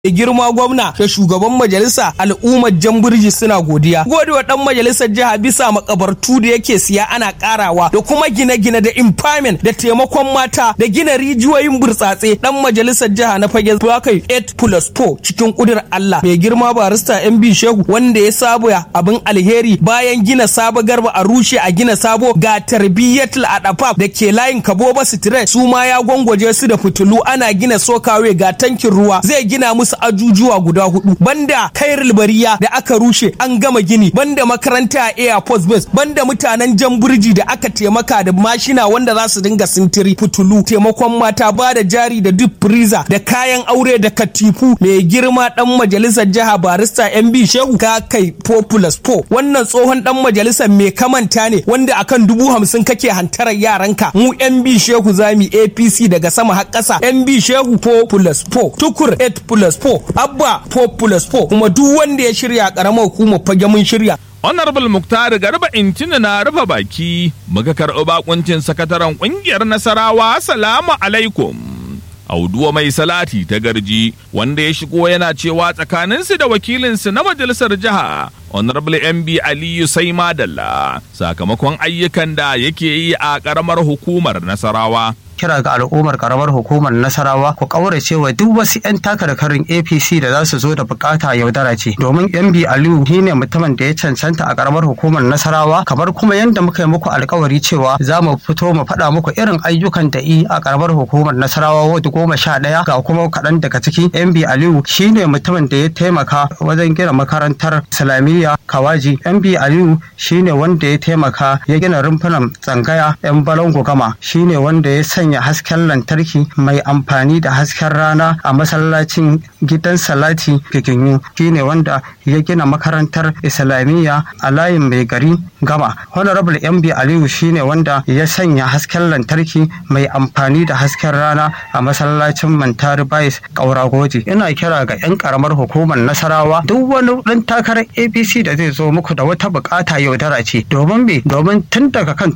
girma gwamna da shugaban majalisa al'ummar jamburji suna godiya godewa dan majalisar jiha bisa makabartu da yake siya ana karawa da kuma gine-gine da impairment da taimakon mata da gina rijiyoyin burtsatse dan majalisar jiha na fage kai 8 plus 4 cikin kudur Allah mai girma barista MB Shehu wanda ya saba abin alheri bayan gina sabo garba a rushe a gina sabo ga tarbiyyatul adafaf da ke layin kaboba street su ma ya gwangwaje su da fitilu ana gina sokawe ga tankin ruwa zai gina musu wasu ajujuwa guda hudu banda kairul bariya da aka rushe an gama gini banda makaranta a air force base banda mutanen jamburji da aka taimaka da mashina wanda za su dinga sintiri fitulu taimakon mata ba da jari da duk freezer da kayan aure da katifu mai girma dan majalisar jiha barista mb shehu ka kai populous po wannan tsohon dan majalisar mai kamanta ne wanda akan dubu hamsin kake hantarar yaranka mu mb shehu zami apc daga sama har ƙasa mb shehu populous po tukur 8 plus 4 abba 4 plus 4 kuma duk wanda ya shirya karamar hukumar fage mun shirya Honorable Muktar Garba Intina na rufe baki muka karɓi bakuncin sakataren ƙungiyar Nasarawa Salamu alaikum. Auduwa mai salati ta garji wanda ya shigo yana cewa tsakaninsu da wakilinsu na majalisar jiha Honorable MB Aliyu sai Madalla sakamakon ayyukan da yake yi a ƙaramar hukumar Nasarawa. kira ga al'ummar karamar hukumar nasarawa ku kaurace wa duk wasu 'yan takarkarin apc da za su zo da bukata yaudara ce domin mb aliyu shine mutumin da ya cancanta a karamar hukumar nasarawa kamar kuma yadda muka yi muku alkawari cewa za mu fito mu faɗa muku irin ayyukan da i a karamar hukumar nasarawa wadda goma sha ɗaya ga kuma kaɗan daga ciki mb aliyu shine mutumin da ya taimaka wajen gina makarantar islamiyya kawaji mb aliyu shine wanda ya taimaka ya gina rumfunan tsangaya 'yan balangu gama shine wanda ya sanya sanya hasken lantarki mai amfani da hasken rana a masallacin gidan salati giginyu shine wanda ya gina makarantar islamiyya a layin mai gari gama honorable mb aliyu shine wanda ya sanya hasken lantarki mai amfani da hasken rana a masallacin mantari bais kaura goji ina kira ga 'yan karamar hukumar nasarawa duk wani dan takarar apc da zai zo muku da wata bukata yaudara ce domin me domin tun daga kan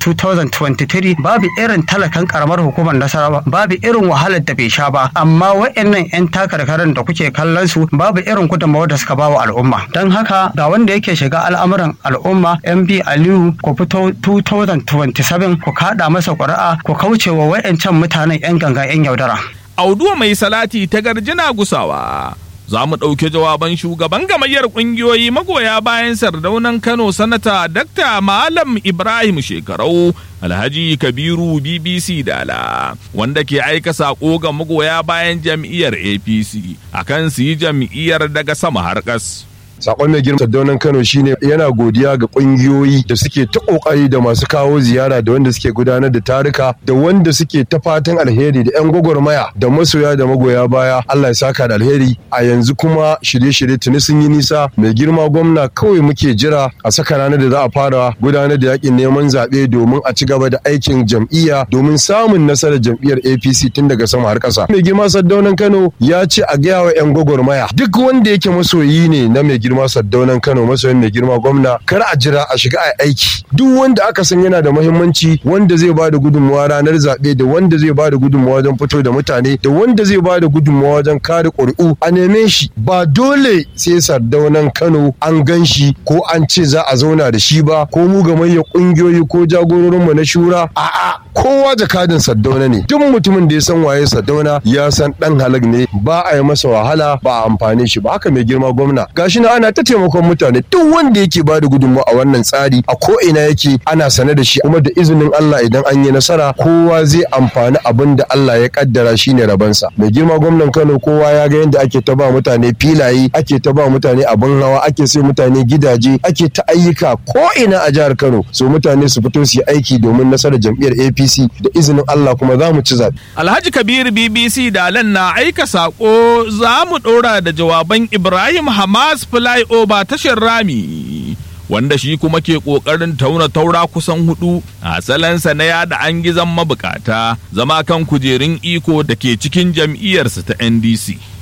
2023 babu irin talakan karamar hukumar hukumar nasarawa babu irin wahalar da bai sha ba amma wa'annan 'yan takarkarin da kuke kallon su babu irin gudunmawar da suka ba wa al'umma don haka ga wanda yake shiga al'amuran al'umma mb aliyu ku fito 2027 ku kada masa ƙuri'a ku kauce wa wa'ancan mutanen 'yan ganga 'yan yaudara Auduwa mai salati ta garjina gusawa. Za mu ɗauki jawaban shugaban gamayyar ƙungiyoyi magoya bayan sardaunan Kano sanata Dakta Malam Ibrahim Shekarau Alhaji Kabiru BBC Dala wanda ke aika saƙo ga magoya bayan jam'iyyar APC akan su yi jam'iyyar daga sama har ƙas. sakon mai girma Saddaunan Kano shine yana godiya ga kungiyoyi da suke ta kokari da masu kawo ziyara da wanda suke gudanar da tarika da wanda suke ta fatan alheri da yan gwagwarmaya da masoya da magoya baya Allah ya saka da alheri a yanzu kuma shirye-shirye tuni sun yi nisa mai girma gwamna kawai muke jira a saka ranar da za a fara gudanar da yakin neman zaɓe domin a ci gaba da aikin jam'iyya domin samun nasarar jam'iyyar APC tun daga sama har ƙasa mai girma Saddaunan Kano ya ce a gaya wa yan gwagwarmaya duk wanda yake masoyi ne na mai girma saddaunan kano masoyin mai girma gwamna kar a jira a shiga a aiki duk wanda aka san yana da muhimmanci wanda zai bada gudunmawa ranar zaɓe da wanda zai bada gudunmawa wajen fito da mutane da wanda zai bada gudunmawa wajen kare ƙuri'u a neme shi ba dole sai sardaunan kano an gan shi ko an ce za a zauna da shi ba ko mu gamayya ƙungiyoyi ko jagororinmu na shura a'a kowa jakadin saddauna ne duk mutumin da ya san waye saddauna ya san dan halak ne ba a yi masa wahala ba a amfane shi ba haka mai girma gwamna gashi na ana ta taimakon mutane duk wanda yake ba da gudunmawa a wannan tsari a ko ina yake ana sane da shi kuma da izinin Allah idan an yi nasara kowa zai amfani abin da Allah ya kaddara shine rabansa mai girma gwamnan Kano kowa ya ga yadda ake ta ba mutane filaye ake ta ba mutane abin hawa ake sai mutane gidaje ake ta ayyuka ko ina a jihar Kano so mutane su fito su yi aiki domin nasarar jam'iyyar APC da izinin Allah kuma za mu ci zaɓe. Alhaji Kabir BBC Dalan na aika saƙo za mu ɗora da jawaban Ibrahim Hamas flyover tashar rami. Wanda shi kuma ke ƙoƙarin tauna taura kusan hudu a salansa na yada an gizon mabukata zama kan kujerun iko da ke cikin jam'iyyarsa ta NDC.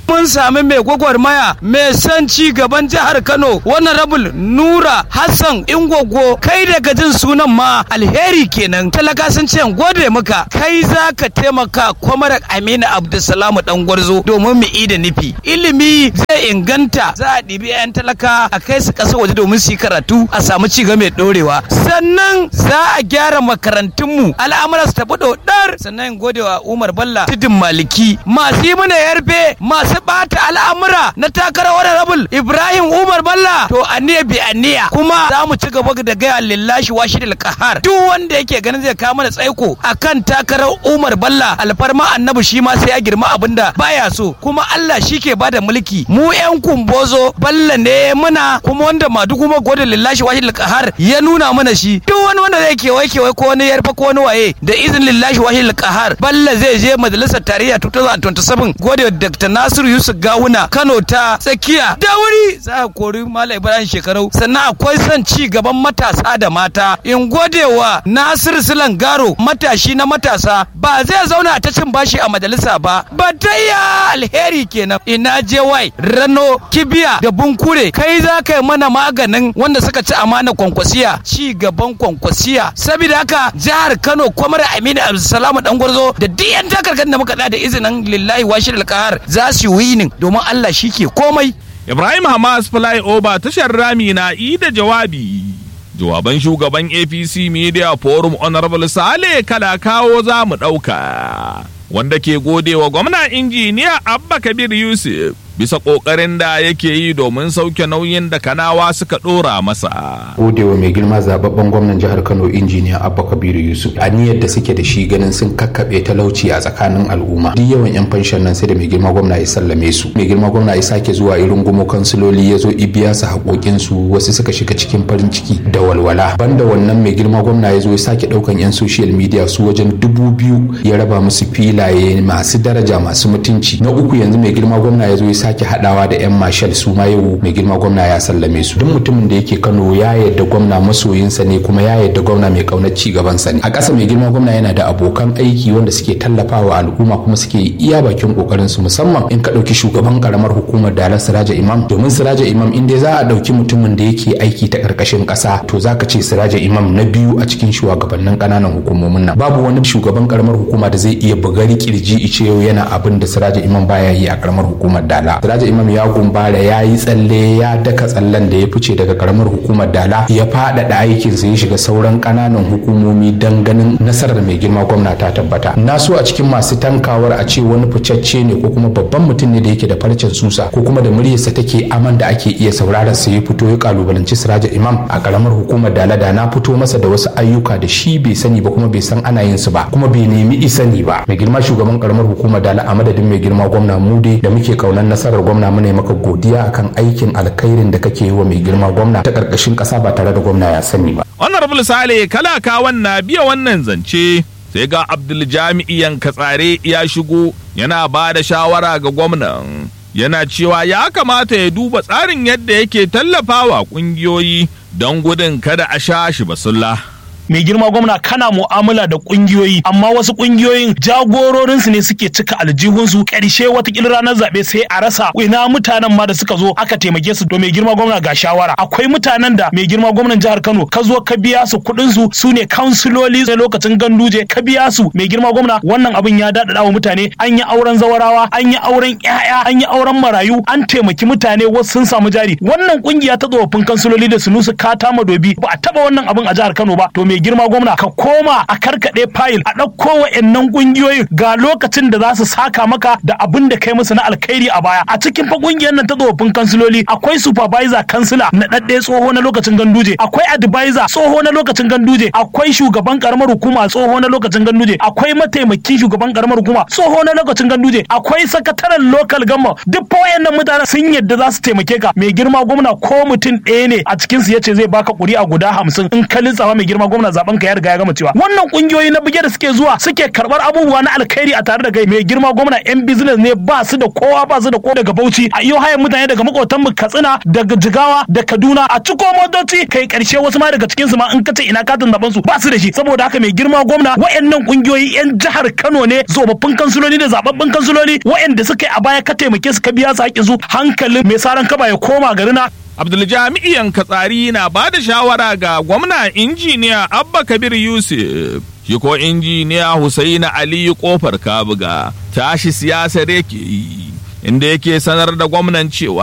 mun sami mai gwagwarmaya mai son ci gaban jihar Kano wannan rabul Nura Hassan Ingogo kai daga jin sunan ma alheri kenan talaka sun ce gode maka kai za ka taimaka kwamarar Aminu Abdulsalamu dan gwarzo domin mu da nufi ilimi zai inganta za a ɗibi 'yan talaka a kai su ƙasa waje domin su yi karatu a samu ci gaba mai ɗorewa sannan za a gyara makarantunmu al'amura su tafi ɗodar sannan gode wa Umar Balla tudun Maliki masu yi mana yarfe masu ɓata al'amura na takarar wani rabul Ibrahim Umar Balla to aniya bi aniya kuma za mu ci gaba da gaya lillashi washi da kahar duk wanda yake ganin zai kawo mana tsaiko akan takarar Umar Balla alfarma annabi shi ma sai ya girma abinda baya so kuma Allah shi ke bada mulki mu yan kumbozo Balla ne muna kuma wanda madu kuma gode lillashi washi da kahar ya nuna mana shi duk wani wanda zai kewaye kewaye ko wani yarfa ko wani waye da izinin lillahi washi da kahar Balla zai je majalisar tarayya 2027 gode Dr. Nasiru Yusuf Gawuna Kano ta tsakiya da wuri za a kori Malam Ibrahim shekarau sannan akwai son ci gaban matasa da mata in gode wa Nasiru Silan Garo matashi na matasa ba zai zauna ta cin bashi a majalisa ba batayya alheri kenan ina je wai rano kibiya da bunkure kai za ka yi mana maganin wanda suka ci amana kwankwasiya ci gaban kwankwasiya saboda haka jihar Kano kwamar Aminu Abdulsalam dan gwarzo da duk yan takarkar da muka da izinin lillahi washir alqahar za su yi winin domin Allah shi ke komai Ibrahim Hamas Flyover tashar rami na yi da jawabi. Jawaban shugaban APC Media Forum Honorable Sale kala kawo za mu ɗauka. Wanda ke gode wa gwamna injiniya Abba Kabir Yusuf bisa ƙoƙarin da yake yi domin sauke nauyin da kanawa suka ɗora masa. Godewa mai girma zababben gwamnan jihar Kano injiniya Abba Kabiru Yusuf a niyyar da suke da shi ganin sun kakkaɓe talauci a tsakanin al'umma. Duk yawan 'yan fanshan nan sai da mai girma gwamna ya sallame su. Mai girma gwamna ya sake zuwa irin gumo kansiloli ya zo ibiya su haƙoƙin su wasu suka shiga cikin farin ciki da walwala. Banda wannan mai girma gwamna ya zo ya sake ɗaukan 'yan social media su wajen dubu biyu ya raba musu filaye masu daraja masu mutunci. Na uku yanzu mai girma gwamna ya zo ya sake hadawa da 'yan mashal su ma yau mai girma gwamna ya sallame su duk mutumin da yake kano ya yadda gwamna masoyinsa ne kuma ya yadda gwamna mai kaunar ci gabansa ne a ƙasa mai girma gwamna yana da abokan aiki wanda suke tallafawa al'umma kuma suke iya bakin kokarin su musamman in ka ɗauki shugaban karamar hukumar dalar siraja imam domin siraja imam in dai za a ɗauki mutumin da yake aiki ta ƙarƙashin ƙasa to za ka ce siraja imam na biyu a cikin shugabannin ƙananan hukumomin nan babu wani shugaban karamar hukuma da zai iya bugari kirji ice yau yana abin da siraja imam baya yi a karamar hukumar dala Siraja Imam ya gumbara ya yi tsalle ya daka tsallen da ya fice daga karamar hukumar Dala ya faɗaɗa aikinsa ya shiga sauran ƙananan hukumomi don ganin nasarar mai girma gwamna ta tabbata. Na so a cikin masu tankawar a ce wani ficacce ne ko kuma babban mutum ne da yake da farcen susa ko kuma da muryarsa take aman da ake iya sauraron sa ya fito ya kalubalanci Siraja Imam a karamar hukumar Dala da na fito masa da wasu ayyuka da shi bai sani ba kuma bai san ana yin su ba kuma bai nemi isani ba. Mai girma shugaban karamar hukumar Dala a madadin mai girma gwamna Mude da muke kaunar nasarar gwamna mu ne maka godiya akan aikin alkhairin da kake yi wa mai girma gwamna ta karkashin kasa ba tare da gwamna ya sani ba. Honorable Sale kalakawan na biya wannan zance sai ga Abdul Jami'i Yankatsare ya shigo yana ba da shawara ga gwamnan. Yana cewa ya kamata ya duba tsarin yadda yake tallafawa kungiyoyi don gudun kada a sha shi basulla. mai girma gwamna kana mu'amala da kungiyoyi amma wasu kungiyoyin jagororinsu ne suke cika aljihunsu karshe watakila ranar zaɓe sai a rasa ina mutanen ma da suka zo aka taimake su to mai girma gwamna ga shawara akwai mutanen da mai girma gwamnan jihar Kano ka zo ka biya su kuɗin su su ne kansiloli na lokacin ganduje ka biya su mai girma gwamna wannan abin ya daɗaɗa wa mutane an yi auren zawarawa an yi auren ƴaƴa an yi auren marayu an taimaki mutane wasu sun samu jari wannan kungiya ta tsofaffin kansiloli da sunusu kata madobi ba a taɓa wannan abin a jihar Kano ba to mai girma gwamna ka koma a karkaɗe fayil a ɗauko wa'annan ƙungiyoyin ga lokacin da za su saka maka da abin da kai musu na alkhairi a baya a cikin fa ƙungiyar nan ta tsofaffin kansiloli akwai supervisor kansila na ɗaɗɗe tsoho na lokacin ganduje akwai advisor tsoho na lokacin ganduje akwai shugaban karamar hukuma tsoho na lokacin ganduje akwai mataimakin shugaban karamar hukuma tsoho na lokacin ganduje akwai sakataren local gama duk fa wayannan mutanen sun yadda za su taimake ka mai girma gwamna ko mutum ɗaya ne a cikin su yace zai baka ƙuri'a guda hamsin in ka lissafa mai girma gwamna gwamna zaben ka ya riga ya gama cewa wannan kungiyoyi na bige da suke zuwa suke karbar abubuwa na alkhairi a tare da kai mai girma gwamna yan business ne ba su da kowa ba su da ko daga Bauchi a iyo hayan mutane daga makotan mu Katsina daga Jigawa da Kaduna a ciko motoci kai karshe wasu ma daga cikin su ma in kace ina katin zaben su ba su da shi saboda haka mai girma gwamna wayannan kungiyoyi yan jihar Kano ne zobabbin kansuloli da zababbin kansuloli wayanda suka yi a baya ka taimake su ka biya su haƙƙin su hankalin mai saran kaba ya koma garina Abdul Katsari na ba da shawara ga gwamna injiniya Abba Kabir Yusuf. Shi ko injiniya Husaina Aliyu Kofar Kabuga tashi siyasar yake yi, inda yake sanar da gwamnan cewa